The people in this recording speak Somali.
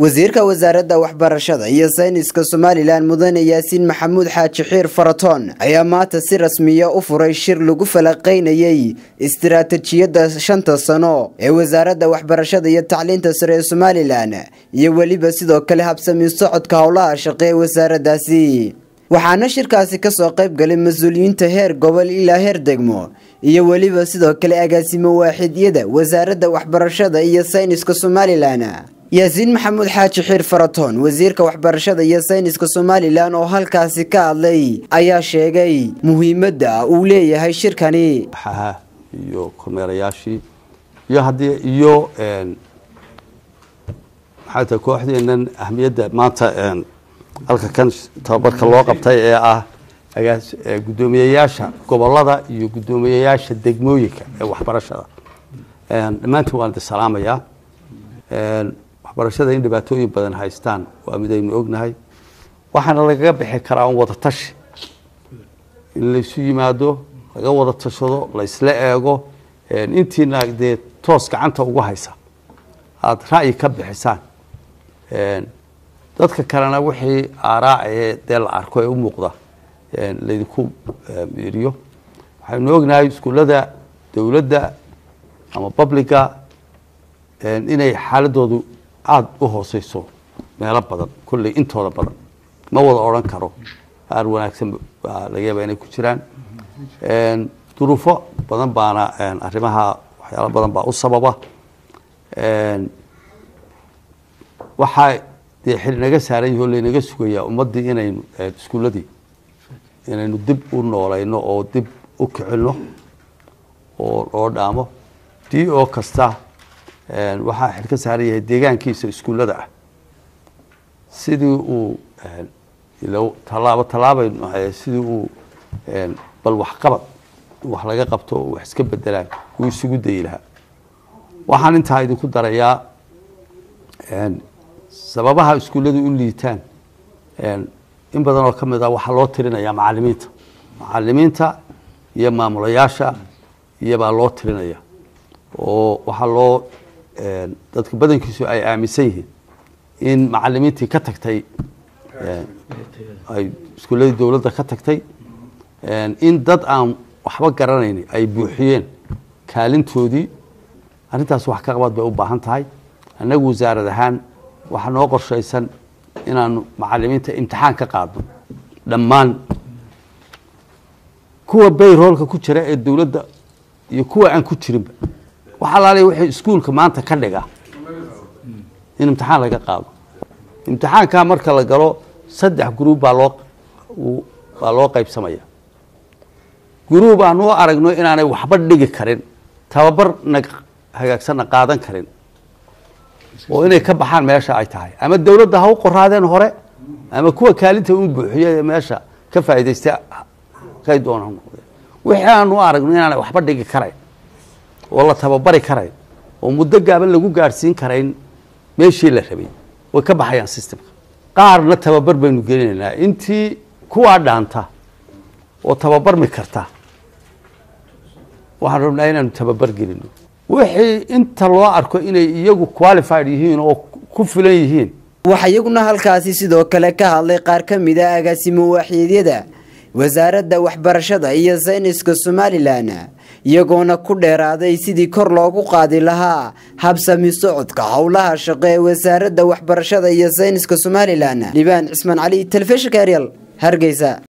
wasiirka wasaaradda waxbarashada iyo sayniska somalilan mudane yaasiin maxamuud xaaji xiir faratoon ayaa maanta si rasmiya u furay shir lagu falaqaynayay istiraatijiyadda shanta sano ee wasaaradda waxbarashada iyo tacliinta sare ee somalilan iyo weliba sidoo kale habsami socodka howlaha shaqe ee wasaaraddaasi waxaana shirkaasi kasoo qayb galay mas-uuliyiinta heer gobol ilaa heer degmo iyo weliba sidoo kale agaasimo waaxidyada wasaaradda waxbarashada iyo sayniska somalilan yaasiin maxamuud xaaji xiir faratoon wasiirka waxbarashada iyo sayniska somalilan oo halkaasi ka hadlay ayaa sheegay muhiimadda uu leeyahay shirkani xaha iyo kormeerayaashii iyo haddii iyo maxay tahay kooxdeennan ahmiyadda maanta halka kan tababarka loo qabtay ee ah guddoomiyeyaasha gobolada iyo guddoomiyeyaasha degmooyinka ee waxbarashada dhammaantiin waan idin salaamayaa waxbarashada in dhibaatooyin badan haystaan waa midaynu ognahay waxaana lagaga bixi karaa un wada tashi in laysu yimaado laga wada tashado laysla eego intiina dee toos gacanta ugu haysa aada ra'yi ka bixisaan dadka kalena wixii aaraa ee dee la arko ee u muuqda laydinku miiriyo waxaynu ognahay iskuullada dowladda ama publica inay xaaladoodu aada u hooseyso meelo badan kolley intooda badan ma wada odhan karo qaar wanaagsan baa laga yaaba inay ku jiraan duruufo badan baana arrimaha waxyaalo badan baa u sababa waxaa dee xil naga saaran yahi o laynaga sugayaa ummaddii inaynu iskuulladii inaynu dib u noolayno oo dib u kicino oo loo dhaamo d o kasta waxaa xil ka saaran yahay deegaankiisa iskuullada ah sidii uu tallaabo tallaabaynu ahay sidii uu bal waxqabad wax laga qabto oo wax iska bedelaan uu isugu dayi lahaa waxaan intaa idinku darayaa sababaha iskuulladu u liitaan in badan oo ka mid ah waxaa loo tirinayaa macalimiinta macalimiinta iyo maamulayaasha iyobaa loo tirinaya oo waxaa loo dadka badankiisu ay aaminsan yihiin in macalimiintii ka tagtay ay iskuulladii dowladda ka tagtay in dad aan waxba garanayni ay buuxiyeen kaalintoodii arrintaas wax ka qabad bay u baahan tahay annagu wasaarad ahaan waxaa noo qorshaysan inaanu macalimiinta imtixaan ka qaadno dhammaan kuwa bayroolka ku jira ee dowladda iyo kuwa aan ku jirinba wax alaaliya wixii iskuulka maanta ka dhiga in imtixaan laga qaado imtixaankaa marka la galo saddex gruub baa loo baa loo qaybsamaya gruub aan u aragno inaanay waxba dhigi karin tababarna hagaagsanna qaadan karin oo inay ka baxaan meesha ay tahay ama dowladda ha u qoraadeen hore ama kuwa kaalinta u buuxiya ee meesha ka faa'iidaysta kay doona noqdeen wixii aan u aragno inaanay waxba dhigi karayn oo la tababari karayn oo muddo gaaban lagu gaadhsiin karayn meeshii la rabay way ka baxayaan systemka qaarna tababar baynu gelinaynaa intii kuwaa dhaanta oo tababarmi karta waxaan rabnaa inaanu tababar gelino wixii inta loo arko inay iyagu qualified yihiin oo ku filan yihiin waxaa iyaguna halkaasi sidoo kale ka hadlay qaar ka mid a agaasimo waaxiidyada wasaaradda waxbarashada iyo sayniska somalilan iyagoona ku dheeraaday sidii kor loogu qaadi lahaa habsami socodka howlaha shaqo ee wasaaradda waxbarashada iyo sayniska somalilan libaan cismaan cali telefishinka eryal hargeysa